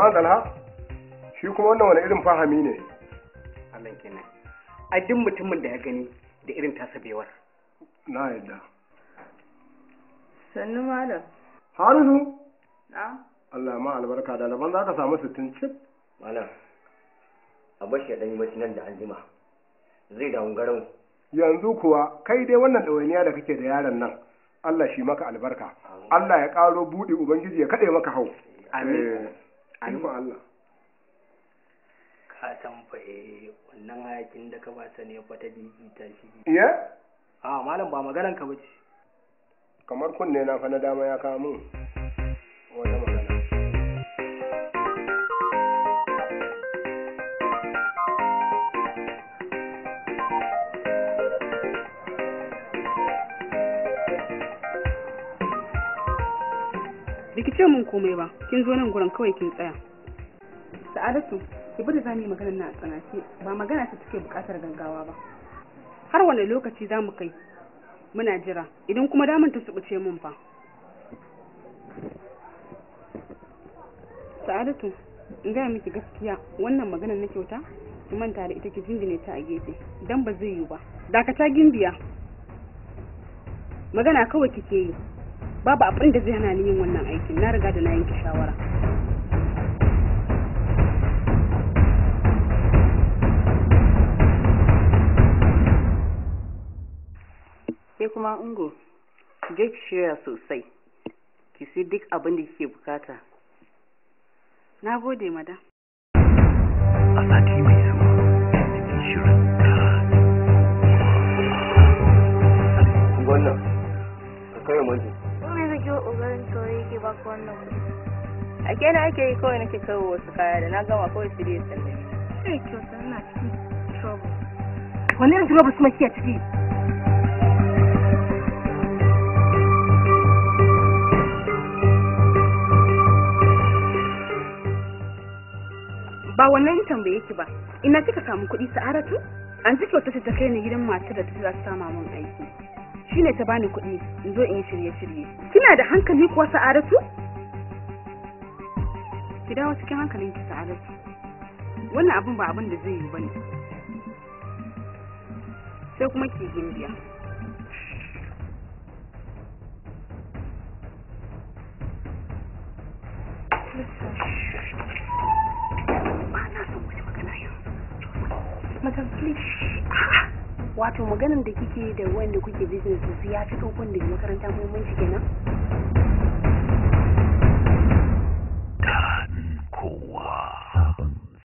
ma dalha shi kuma wannan wani irin fahami ne Allah kenan a duk mutumin da ya gani da irin tasa bewar na yadda sannu malam harisu na Allah ma albarka da daban za ka samu sittin cif malam a bashi ya ɗanyi bacci nan da an jima zai dawo garau yanzu kuwa kai dai wannan ɗawainiya da kake da yaron nan Allah shi maka albarka Allah ya ƙaro buɗe ubangiji ya kaɗe maka hau Amin. Eh, ikon Allah ka san fa eh wannan hayakin da ka ba ta ne fa ta bibita shi iya a malam ba maganan ka bace kamar kunne na fa na dama ya kawo min wata magana Biki ce mun komai ba, kin zo nan gurin kawai kin tsaya. Sa'adatu, ki bari za mu yi maganar na a tsanace, ba magana ta take buƙatar gaggawa ba. Har wane lokaci za mu kai? Muna jira, idan kuma damun ta subuce mun fa. Sa'adatu, in gaya miki gaskiya wannan maganar na kyauta, ki manta da ita ki jingine ta a gefe, dan ba zai yiwu ba. Dakata gimbiya. Magana kawai kike yi, babu abin da zai hana ni yin wannan aikin na riga da na yanke shawara sai kuma ungo ki je ki shirya sosai ki sai duk abin da kike bukata na gode mada a sati mai zuwa cikin shirin wannan ka kai mutu Kuma yanzu ki ƙoƙarin saurayi ke ba ku wannan kuɗi. a kenan ake yi kawai nake kawo wasu kaya da na gama kawai su dai sallai Sai kyauta ina cikin trouble. wani irin trouble kuma kike ciki ba wannan tambaye ki ba ina kika samu kuɗi sa'aratu an ji kyauta ta kai ni gidan matar da ta za ta sama min aiki shine ta bani kuɗi in zo in yi shirye-shirye kina da hankali kuwa sa'aratu ki dawo cikin hankalin ki sa'aratu wannan abin ba abin da zai yi bane sai kuma ki gimbiya ba na son wani magana yanzu madam please wato maganin da kike da wanda kuke business da su ya fi ɗaukun da makaranta muhimmanci kenan